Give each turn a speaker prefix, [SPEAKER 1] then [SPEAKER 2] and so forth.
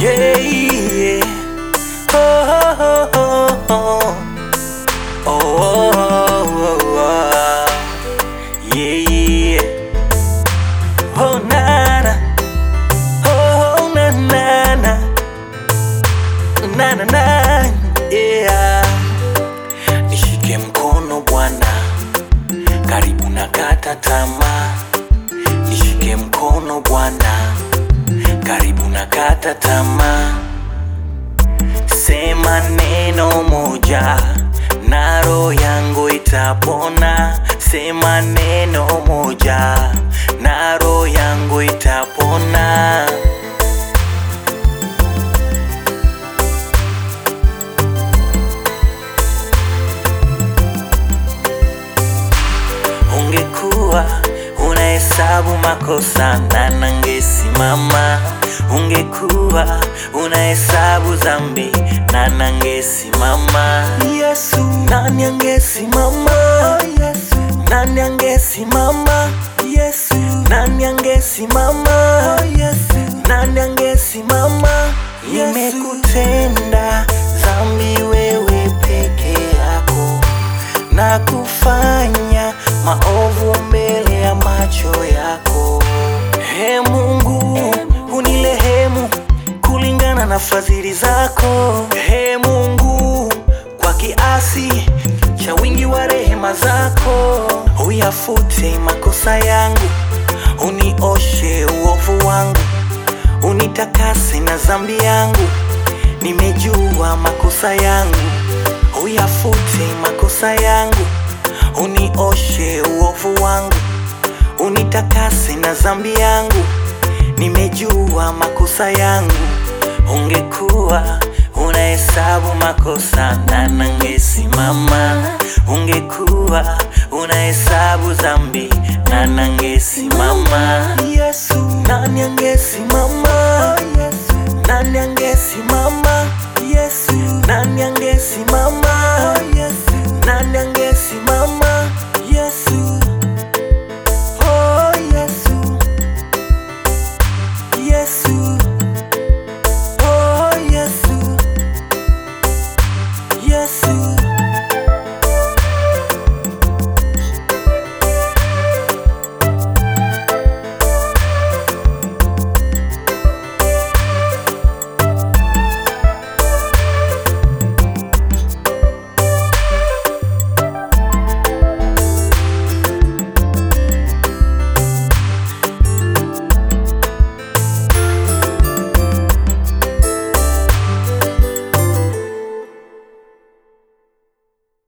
[SPEAKER 1] Yeah, yeah. Oh, oh, oh, oh. Oh, oh, oh, oh. Yeah, yeah. Oh, na, na. Oh, na, na, na. Na, na, na. Yeah. Nishike mkono Bwana, karibu na kata tamaa. Nishike mkono Bwana, karibu na kata tamaa. Sema neno moja na roho yangu itapona. Sema neno moja na roho yangu itapona. Ungekuwa unahesabu makosa na nangesimama. Ungekuwa unahesabu dhambi na nangesimama. Yesu, nani angesimama? Yesu, nani angesimama? Yesu, nani angesimama? Yesu, nani angesimama? Nimekutenda dhambi wewe peke yako na kufanya maovu mbele ya macho yako. He Mungu, unilehemu kulingana na fadhili zako. He Mungu, kwa kiasi cha wingi wa rehema zako, uyafute makosa yangu, unioshe uovu wangu, unitakase na dhambi yangu. Nimejua makosa yangu, uyafute makosa yangu, unioshe uovu wangu, unitakase na dhambi yangu. Nimejua makosa yangu, ungekuwa unahesabu makosa na nangesimama. Ungekuwa unahesabu dhambi na nangesimama. Yesu, nani angesimama? Yesu, nani angesimama? Yesu, nani angesimama?